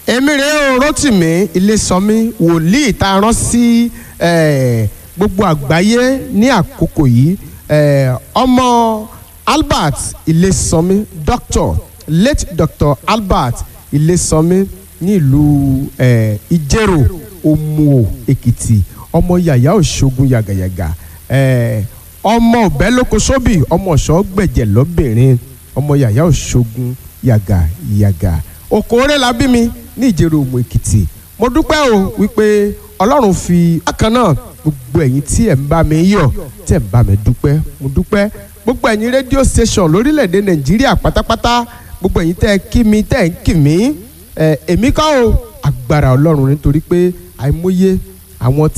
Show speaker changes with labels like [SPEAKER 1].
[SPEAKER 1] èmi rèé o Rótìmí Ilésànmí wòlíì tá a rán sí eh, gbogbo àgbáyé ní àkókò yìí eh, ọmọ Albert Ilésànmí doctor late doctor Albert Ilésànmí ní ìlú eh, Ìjẹ̀rò Òmùò Èkìtì ọmọ yàyà òṣogun yàgàyàgà eh, ọmọ ọbẹ̀ sóbì ọmọ ọ̀ṣọ́ gbẹ̀jẹ̀ lọ́bìnrin ọmọ yàyà òṣogun yàgàyàgà òkòrè la bí mi ní ìjẹ̀rò òmù èkìtì mo dúpẹ́ o wípé ọlọ́run fi bákan náà gbogbo ẹ̀yin tí ẹ̀ ń bá mi yọ̀ tí ẹ̀ ń bá mi dúpẹ́ mo dúpẹ́ gbogbo ẹ̀yin rédíò station lórílẹ̀‐èdè nàìjíríà pátápátá gbogbo ẹ̀yin tẹ́ ẹ kí mi tẹ́ ẹ ń kì mí ẹ̀ èmi kọ́ o agbára ọlọ́run nítorí pé àìmọye àwọn